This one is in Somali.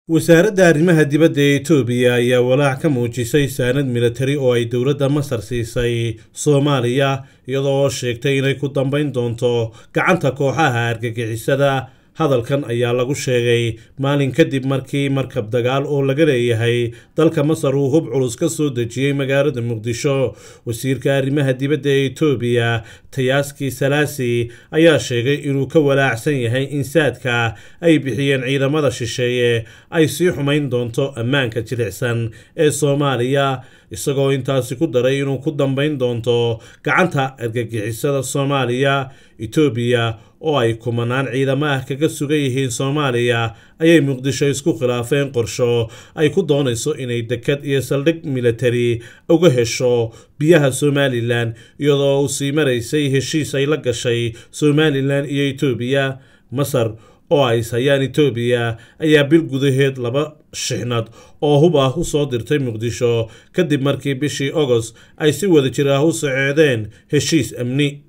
wasaaradda arrimaha dibadda ee etoobiya ayaa walaac ka muujisay saanad militari oo ay dowladda masar siisay soomaaliya iyadoo oo sheegtay inay ku dambayn doonto gacanta kooxaha argagixisada hadalkan ayaa lagu sheegay maalin kadib markii markab dagaal oo laga leeyahay dalka masar uu hub culus ka soo dejiyey magaalada muqdisho wasiirka arrimaha dibadda ee etoobiya tayaaski salaasi ayaa sheegay inuu ka walaacsan yahay in saadka ay bixiyeen ciidamada shisheeye ay sii xumayn doonto ammaanka jilicsan ee soomaaliya isagoo intaasi ku daray inuu ku dambayn doonto gacanta argagixisada soomaaliya etoobiya oo ay kumanaan ciidamo ah kaga sugan yihiin soomaaliya ayay muqdisho isku khilaafeen qorsho ay ku doonayso inay dekad iyo saldhig militari uga hesho biyaha somalilan iyadoo uu sii maraysay heshiis ay la gashay somalilan iyo etoobiya masar oo ay hayaan etoobiya ayaa bil gudaheed laba shixnad oo hub ah u soo dirtay muqdisho kadib markii bishii ogost ay si wada jir ah u soceedeen heshiis amni